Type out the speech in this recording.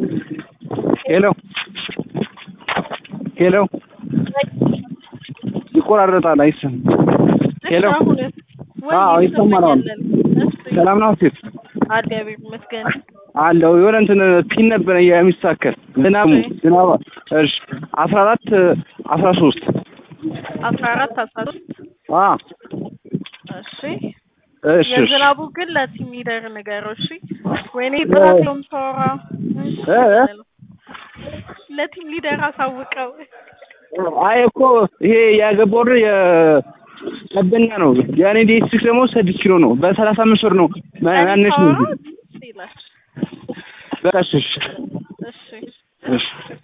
ሄሎ ሄሎ ይቆራረጣል፣ አይሰማም። ሄሎ አዎ ይሰማል። አሁን ሰላም ነው ሴት እግዚአብሔር ይመስገን አለው የሆነ እንትን ፒን ነበረ የሚስተካከል ዝናብ ዝናብ እሺ አስራ አራት አስራ ሶስት አስራ አራት አስራ ሶስት አ እሺ እሺ እሺ የዝናቡ ግን ለቲም ሊደር ንገረው እሺ ወይኔ ጥራት ነው የምታወራው እ ለቲም ሊደር አሳውቀው አይ እኮ ይሄ ያገባው የ ቀበኛ ነው የኔ ዲስትሪክት ደግሞ ስድስት ኪሎ ነው በሰላሳ አምስት ብር ነው ማነሽ ነው ይላል በቃ እሺ እሺ እሺ እሺ